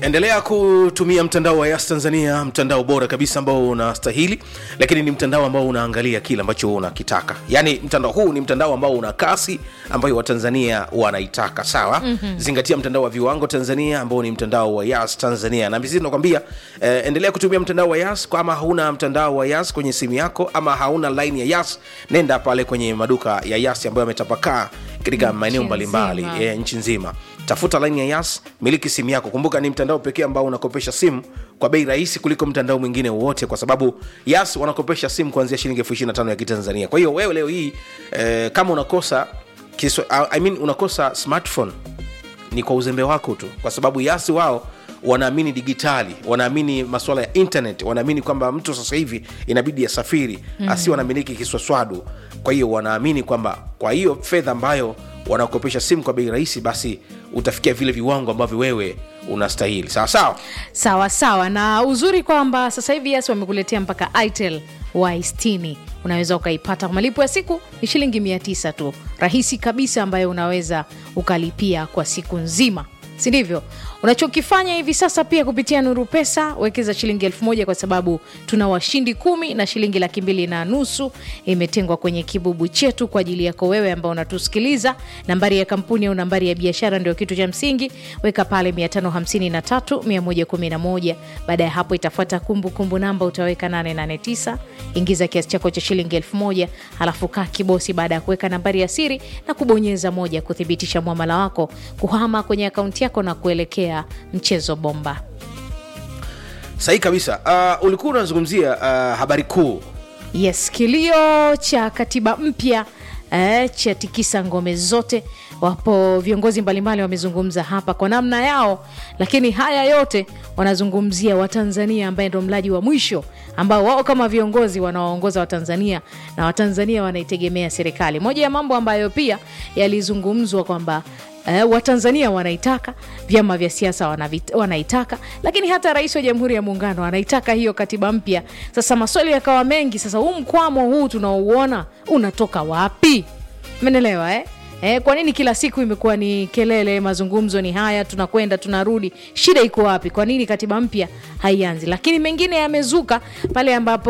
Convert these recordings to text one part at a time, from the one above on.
endelea kutumia mtandao wa yas tanzania mtandao bora kabisa ambao unastahili lakini ni mtandao ambao unaangalia kile ambacho unakitaka yaani mtandao huu ni mtandao ambao una kasi ambayo watanzania wanaitaka sawa mm-hmm. zingatia mtandao wa viwango tanzania ambao ni mtandao wa yas tanzania na sisi tunakwambia eh, endelea kutumia mtandao wa yas kama hauna mtandao wa yas kwenye simu yako ama hauna line ya yas nenda pale kwenye maduka ya yas ambayo yametapakaa katika maeneo mbalimbali nzima. e, nchi nzima tafuta laini ya yas miliki simu yako kumbuka ni mtandao pekee ambao unakopesha simu kwa bei rahisi kuliko mtandao mwingine wowote kwa sababu yas wanakopesha simu kuanzia shilingi elfu ishiri na tano ya kitanzania kwa hiyo wewe leo hii eh, kama unakosa kiswa, I mean, unakosa smartphone ni kwa uzembe wako tu kwa sababu yasi wao wanaamini digitali wanaamini masuala ya internet wanaamini kwamba mtu sasa hivi inabidi asafiri mm. asiwe anamiliki kiswaswadu kwa hiyo wanaamini kwamba kwa hiyo fedha ambayo wanakopesha simu kwa bei rahisi basi utafikia vile viwango ambavyo wewe unastahili sawa sawa sawa sawa na uzuri kwamba sasa hivi yas wamekuletea mpaka itel y 60 unaweza ukaipata kwa malipo ya siku ni shilingi 900 tu rahisi kabisa ambayo unaweza ukalipia kwa siku nzima si ndivyo unachokifanya hivi sasa pia kupitia nuru pesa wekeza shilingi elfu moja kwa sababu tuna washindi kumi na shilingi laki mbili na nusu imetengwa kwenye kibubu chetu kwa ajili yako wewe ambao unatusikiliza nambari ya kampuni au nambari ya biashara ndio kitu cha msingi weka pale 553111 baada ya hapo itafuata kumbukumbu namba utaweka 889 ingiza kiasi chako cha shilingi elfu moja halafu kaa kibosi baada ya kuweka nambari ya siri na kubonyeza moja kuthibitisha mwamala wako kuhama kwenye akaunti yako na kuelekea mchezo bomba sahihi kabisa uh, ulikuwa unazungumzia uh, habari kuu yes kilio cha katiba mpya eh, cha tikisa ngome zote wapo viongozi mbalimbali wamezungumza hapa kwa namna yao lakini haya yote wanazungumzia watanzania ambaye ndo mlaji wa mwisho ambao wao kama viongozi wanawaongoza watanzania na watanzania wanaitegemea serikali moja ya mambo ambayo pia yalizungumzwa kwamba Eh, watanzania wanaitaka vyama vya siasa wanavit- wanaitaka lakini hata rais wa jamhuri ya muungano anaitaka hiyo katiba mpya sasa maswali yakawa mengi sasa huu mkwamo huu tunaouona unatoka wapi menelewa eh? Eh, kwa nini kila siku imekuwa ni kelele mazungumzo ni haya tunakwenda tunarudi shida iko wapi kwa nini katiba mpya haianzi lakini mengine yamezuka pale ambapo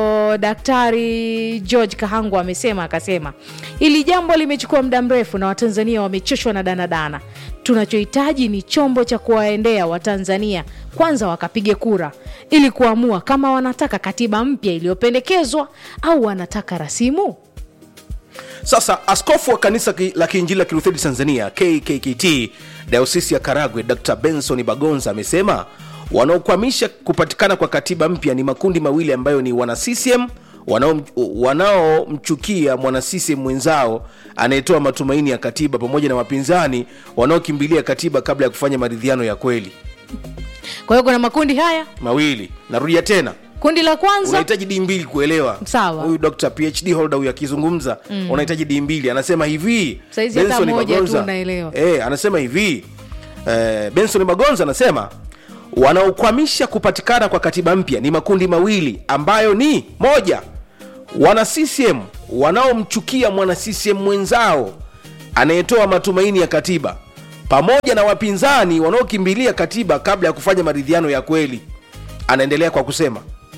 daktari george kahangu amesema akasema hili jambo limechukua muda mrefu na watanzania wamechoshwa na danadana tunachohitaji ni chombo cha kuwaendea watanzania kwanza wakapige kura ili kuamua kama wanataka katiba mpya iliyopendekezwa au wanataka rasimu sasa askofu wa kanisa ki- la kiinjili la kilutheri tanzania kkkt dayosisi ya karagwe dr benson bagonza amesema wanaokwamisha kupatikana kwa katiba mpya ni makundi mawili ambayo ni wana ccm wanaom- wanaomchukia mwana ccm mwenzao anayetoa matumaini ya katiba pamoja na wapinzani wanaokimbilia katiba kabla ya kufanya maridhiano ya kweli kwa hiyo kuna makundi haya mawili narudia tena kundi la kwanza unahitaji dii mbili kuelewa Sawa. huyu dr phd holder huyu akizungumza mm. unahitaji dii mbili anasema hivi Saizi hata Benson moja tu Bagonza, unaelewa. eh, anasema hivi eh, benson magonza anasema wanaokwamisha kupatikana kwa katiba mpya ni makundi mawili ambayo ni moja wana ccm wanaomchukia mwana ccm mwenzao anayetoa matumaini ya katiba pamoja na wapinzani wanaokimbilia katiba kabla ya kufanya maridhiano ya kweli anaendelea kwa kusema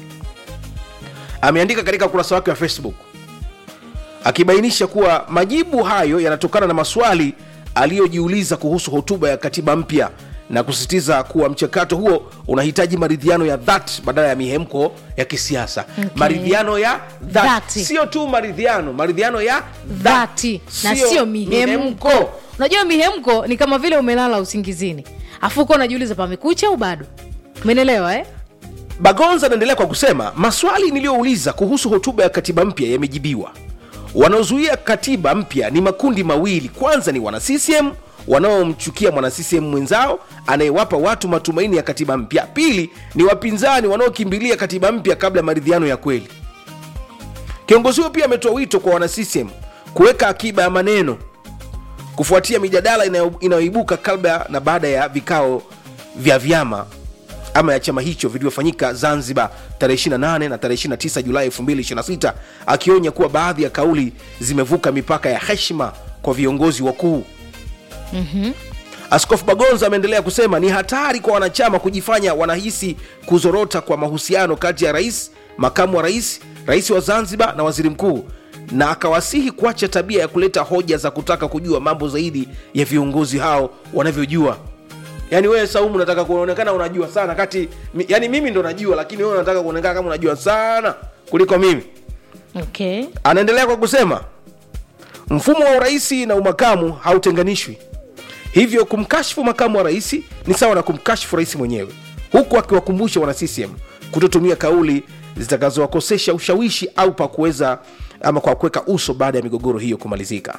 ameandika katika ukurasa wake wa facebook akibainisha kuwa majibu hayo yanatokana na maswali aliyojiuliza kuhusu hotuba ya katiba mpya na kusisitiza kuwa mchakato huo unahitaji maridhiano ya dhati badala ya mihemko ya kisiasa Okay. maridhiano ya dhati Dhati. sio tu maridhiano maridhiano ya dhati na sio mihemko unajua mihemko ni kama vile umelala usingizini afu uko unajiuliza pamekucha au bado umenelewa eh? bagonza anaendelea kwa kusema maswali niliyouliza kuhusu hotuba ya katiba mpya yamejibiwa wanaozuia katiba mpya ni makundi mawili kwanza ni wana ccm wanaomchukia mwana ccm mwenzao anayewapa watu matumaini ya katiba mpya pili ni wapinzani wanaokimbilia katiba mpya kabla ya maridhiano ya kweli kiongozi huyo pia ametoa wito kwa wana ccm kuweka akiba ya maneno kufuatia mijadala inayo- inayoibuka kabla na baada ya vikao vya vyama ama ya chama hicho vilivyofanyika zanzibar tarehe 28 na tarehe 29 julai 2026 akionya kuwa baadhi ya kauli zimevuka mipaka ya heshima kwa viongozi wakuu askofu bagonza ameendelea kusema ni hatari kwa wanachama kujifanya wanahisi kuzorota kwa mahusiano kati ya rais makamu wa rais rais wa zanzibar na waziri mkuu na akawasihi kuacha tabia ya kuleta hoja za kutaka kujua mambo zaidi ya viongozi hao wanavyojua yaani wewe saumu unataka kuonekana unajua sana kati mi- yaani mimi ndo najua lakini wewe unataka kuonekana kama unajua sana kuliko mimi okay. anaendelea kwa kusema mfumo wa uraisi na umakamu hautenganishwi hivyo kumkashfu makamu wa rais ni sawa na kumkashfu rais mwenyewe huku akiwakumbusha wana ccm kutotumia kauli zitakazowakosesha ushawishi au pa kuweza ama kwa kuweka uso baada ya migogoro hiyo kumalizika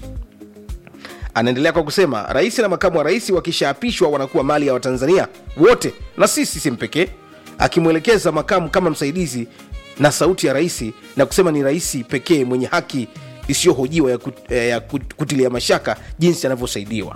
anaendelea kwa kusema rais na makamu wa rais wakishaapishwa wanakuwa mali ya watanzania wote na si sisem pekee akimwelekeza makamu kama msaidizi na sauti ya rais na kusema ni rais pekee mwenye haki isiyohojiwa ya, kut, eh, ya kut- kutilia mashaka jinsi anavyosaidiwa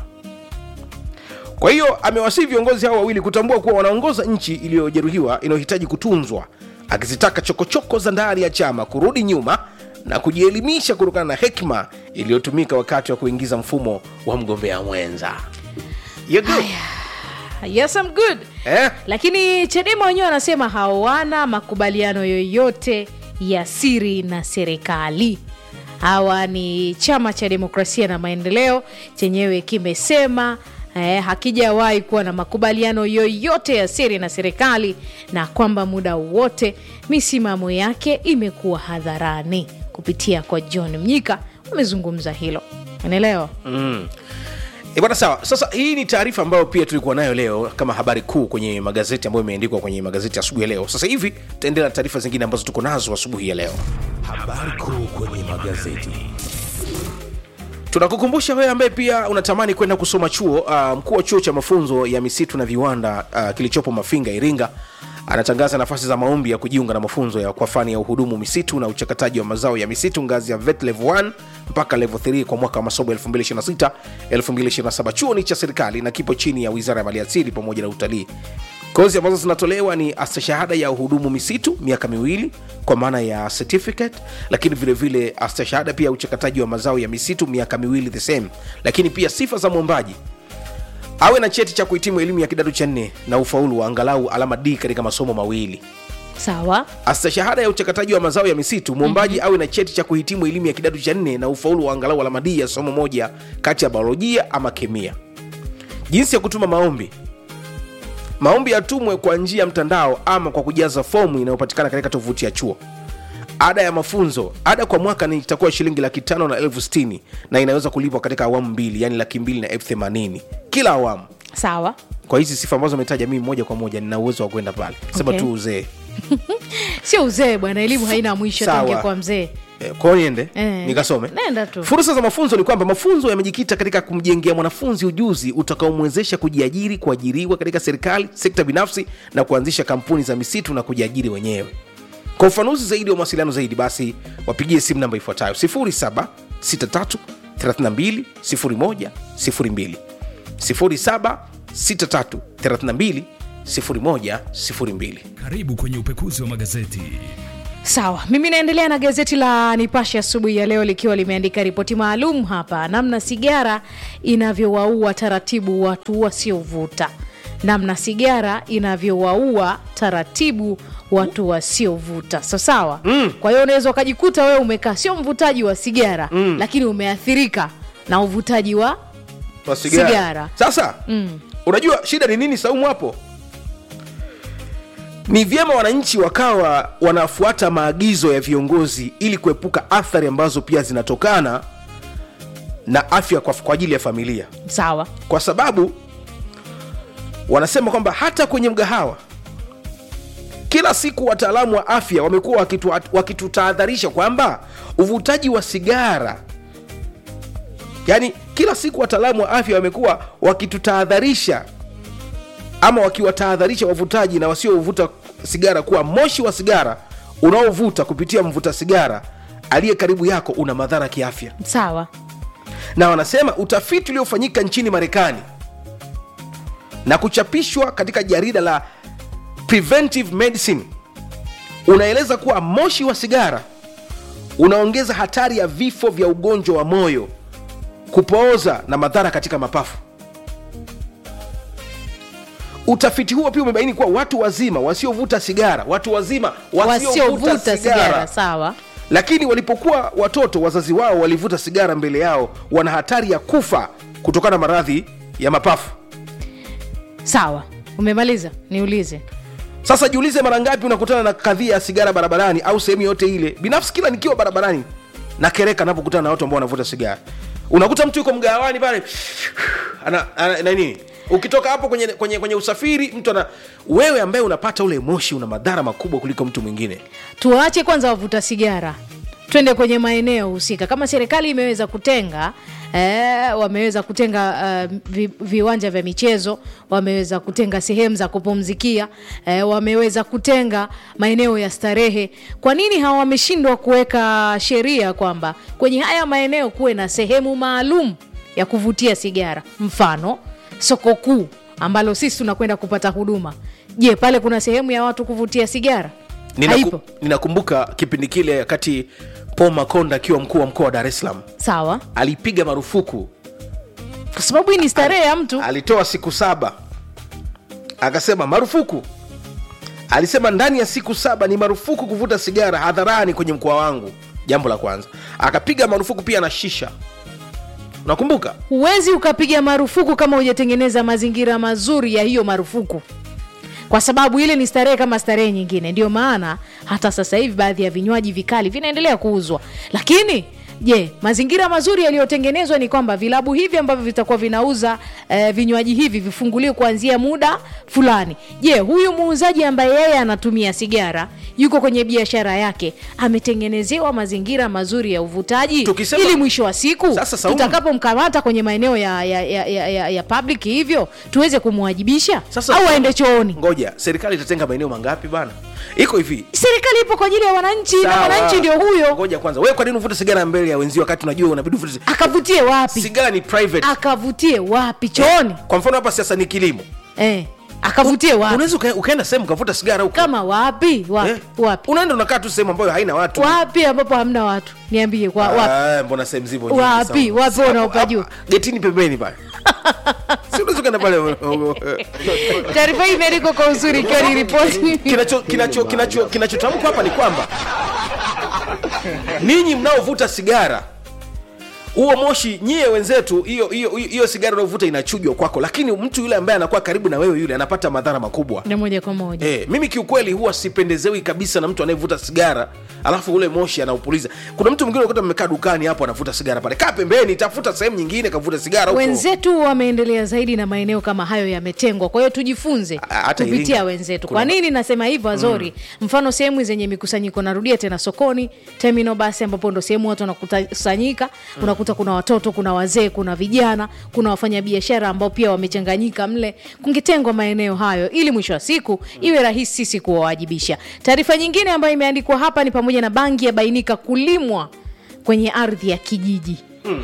kwa hiyo amewasihi viongozi hao wawili kutambua kuwa wanaongoza nchi iliyojeruhiwa inayohitaji kutunzwa akizitaka chokochoko za ndani ya chama kurudi nyuma na kujielimisha kutokana na hekima iliyotumika wakati wa kuingiza mfumo wa mgombea mwenza You good? yes, I'm good Eh? lakini chadema wenyewe wanasema hawana makubaliano yoyote ya siri na serikali hawa ni chama cha demokrasia na maendeleo chenyewe kimesema eh, hakijawahi kuwa na makubaliano yoyote ya siri na serikali na kwamba muda wote misimamo yake imekuwa hadharani kupitia kwa john mnyika wamezungumza hilo unaelewa E bwana sawa sasa hii ni taarifa ambayo pia tulikuwa nayo leo kama habari kuu kwenye magazeti ambayo imeandikwa kwenye magazeti asubuhi ya leo sasa hivi tutaendelea na taarifa zingine ambazo tuko nazo asubuhi ya leo Habari kuu kwenye magazeti. tunakukumbusha wewe ambaye pia unatamani kwenda kusoma chuo uh, mkuu wa chuo cha mafunzo ya misitu na viwanda uh, kilichopo mafinga iringa anatangaza nafasi za maombi ya kujiunga na mafunzo ya kwa fani ya uhudumu misitu na uchakataji wa mazao ya misitu ngazi ya vet level 1 mpaka level 3 kwa mwaka wa masomo 2026 2027 chuo ni cha serikali na kipo chini ya wizara ya maliasili pamoja na utalii kozi ambazo zinatolewa ni astashahada ya uhudumu misitu miaka miwili kwa maana ya certificate lakini vilevile astashahada pia ya uchakataji wa mazao ya misitu miaka miwili the same lakini pia sifa za mwombaji awe na cheti cha kuhitimu elimu ya kidato cha nne na ufaulu wa angalau alama d katika masomo mawili sawa astashahada ya uchakataji wa mazao ya misitu mwombaji mm-hmm. awe na cheti cha kuhitimu elimu ya kidato cha nne na ufaulu wa angalau alama d ya somo moja kati ya biolojia ama kemia jinsi ya kutuma maombi maombi yatumwe kwa njia ya mtandao ama kwa kujaza fomu inayopatikana katika tovuti ya chuo ada ya mafunzo ada kwa mwaka ni itakuwa shilingi laki tano na elfu sitini na inaweza kulipwa katika awamu mbili yani laki mbili na elfu themanini kila awamu sawa kwa hizi sifa ambazo ametaja mimi moja kwa moja nina uwezo wa kwenda pale sema Okay. tu uzee sio uzee bwana elimu haina mwisho Sawa. tangia kwa mzee Eh, kwao niende Eh, nikasome nenda tu. fursa za mafunzo ni kwamba mafunzo yamejikita katika kumjengea mwanafunzi ujuzi utakaomwezesha kujiajiri kuajiriwa katika serikali sekta binafsi na kuanzisha kampuni za misitu na kujiajiri wenyewe kwa ufanuzi zaidi wa mawasiliano zaidi basi wapigie simu namba ifuatayo 0763320102 0763320102 Karibu kwenye upekuzi wa magazeti. sawa mimi naendelea na gazeti la nipashe asubuhi ya leo likiwa limeandika ripoti maalum hapa namna sigara inavyowaua taratibu watu wasiovuta namna sigara inavyowaua taratibu watu wasiovuta so sawa mm. kwa hiyo unaweza ukajikuta wewe umekaa sio mvutaji wa sigara mm. lakini umeathirika na uvutaji wa wa sigara. Sigara. sasa mm. unajua shida ni nini saumu hapo ni vyema wananchi wakawa wanafuata maagizo ya viongozi ili kuepuka athari ambazo pia zinatokana na afya kwa, kwa ajili ya familia sawa kwa sababu wanasema kwamba hata kwenye mgahawa kila siku wataalamu wa afya wamekuwa wakitu- wakitutahadharisha kwamba uvutaji wa sigara yaani kila siku wataalamu wa afya wamekuwa wakitutahadharisha ama wakiwatahadharisha wavutaji na wasiovuta sigara kuwa moshi wa sigara unaovuta kupitia mvuta sigara aliye karibu yako una madhara kiafya sawa na wanasema utafiti uliofanyika nchini marekani na kuchapishwa katika jarida la preventive medicine unaeleza kuwa moshi wa sigara unaongeza hatari ya vifo vya ugonjwa wa moyo kupooza na madhara katika mapafu utafiti huo pia umebaini kuwa watu wazima wasiovuta sigara watu wazima wasiovuta sigara sawa lakini walipokuwa watoto wazazi wao walivuta sigara mbele yao wana hatari ya kufa kutokana na maradhi ya mapafu sawa umemaliza niulize sasa jiulize mara ngapi unakutana na kadhia ya sigara barabarani au sehemu yote ile binafsi kila nikiwa barabarani nakereka napokutana na watu ambao wanavuta sigara unakuta mtu yuko mgawani pale ana, ana, na nini ukitoka hapo kwenye, kwenye, kwenye usafiri mtu ana wewe ambaye unapata ule moshi una madhara makubwa kuliko mtu mwingine tuwaache kwanza wavuta sigara twende kwenye maeneo husika kama serikali imeweza kutenga eh, wameweza kutenga uh, vi, viwanja vya michezo wameweza kutenga sehemu za kupumzikia eh, wameweza kutenga maeneo ya starehe kwa nini hawa wameshindwa kuweka sheria kwamba kwenye haya maeneo kuwe na sehemu maalum ya kuvutia sigara mfano soko kuu ambalo sisi tunakwenda kupata huduma je pale kuna sehemu ya watu kuvutia sigara Ninaku, Haipo. ninakumbuka kipindi kile wakati paul makonda akiwa mkuu wa mkoa wa dar es salaam sawa alipiga marufuku kwa sababu hii ni starehe ya mtu alitoa siku saba akasema marufuku alisema ndani ya siku saba ni marufuku kuvuta sigara hadharani kwenye mkoa wangu jambo la kwanza akapiga marufuku pia na shisha unakumbuka huwezi ukapiga marufuku kama hujatengeneza mazingira mazuri ya hiyo marufuku kwa sababu ile ni starehe kama starehe nyingine ndio maana hata sasa hivi baadhi ya vinywaji vikali vinaendelea kuuzwa lakini je mazingira mazuri yaliyotengenezwa ni kwamba vilabu hivi ambavyo vitakuwa vinauza eh, vinywaji hivi vifunguliwe kuanzia muda fulani je huyu muuzaji ambaye yeye anatumia sigara yuko kwenye biashara yake ametengenezewa mazingira mazuri ya uvutaji Tukisema- ili mwisho wa siku Sasa, Saumu- tutakapomkamata kwenye maeneo ya, ya, ya, ya, ya, ya public hivyo tuweze kumwajibisha Sasa- au aende chooni ngoja serikali itatenga maeneo mangapi bana iko hivi serikali ipo kwa ajili ya wananchi na Sawa. wananchi ndio huyo ngoja kwanza wewe kwa nini uvute sigara mbele ya wenzio wakati unajua unabidi uvute sigara? akavutie wapi sigara ni private akavutie wapi chooni kwa mfano hapa siasa ni kilimo eh, akavutie wapi unaweza uka- ukaenda sehemu ukavuta sigara huko kama wapi wapi Eh? wapi unaenda unakaa tu sehemu ambayo haina watu wapi ambapo hamna watu niambie kwa wapi Ah, mbona sehemu zipo nyingi Wapi? sana. Wapi Hapo- unaopajua? hapa, getini pembeni pale si unaweza ukaenda pale taarifa hii imeandikwa kwa uzuri ikiwa ni ripoti kinacho kinacho kinacho kinachotamkwa hapa ni kwamba ninyi mnaovuta sigara huo moshi nyie wenzetu hiyo hiyo hiyo sigara unaovuta inachujwa kwako lakini mtu yule ambaye anakuwa karibu na wewe yule anapata madhara makubwa na moja kwa moja Eh, mimi kiukweli huwa sipendezewi kabisa na mtu anayevuta sigara alafu ule moshi anaupuliza kuna mtu mwingine unakuta mmekaa dukani hapo anavuta sigara pale kaa pembeni tafuta sehemu nyingine kavuta sigara huko wenzetu wameendelea zaidi na maeneo kama hayo yametengwa kwa hiyo tujifunze A- hata kupitia Iringa. wenzetu Kuna- kwa nini nasema hivyo azori mm. mfano sehemu zenye mikusanyiko narudia tena sokoni terminal basi ambapo ndo sehemu watu wanakusanyika mm. unakuta kuna watoto kuna wazee kuna vijana kuna wafanyabiashara ambao pia wamechanganyika mle kungetengwa maeneo hayo ili mwisho wa siku iwe rahisi sisi kuwawajibisha taarifa nyingine ambayo imeandikwa hapa ni pamoja na bangi yabainika kulimwa kwenye ardhi ya kijiji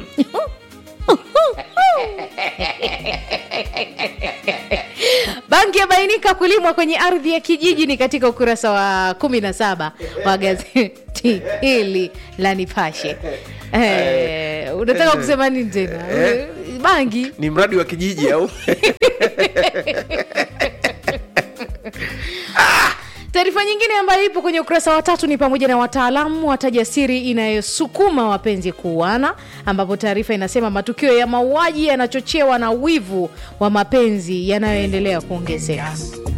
bangi yabainika kulimwa kwenye ardhi ya kijiji ni katika ukurasa wa 17 wa gazeti hili la nipashe Eh, unataka kusema nini tena bangi ni mradi wa kijiji au taarifa nyingine ambayo ipo kwenye ukurasa wa tatu ni pamoja na wataalamu wataja siri inayosukuma wapenzi kuuana ambapo taarifa inasema matukio ya mauaji yanachochewa na wivu wa mapenzi yanayoendelea kuongezeka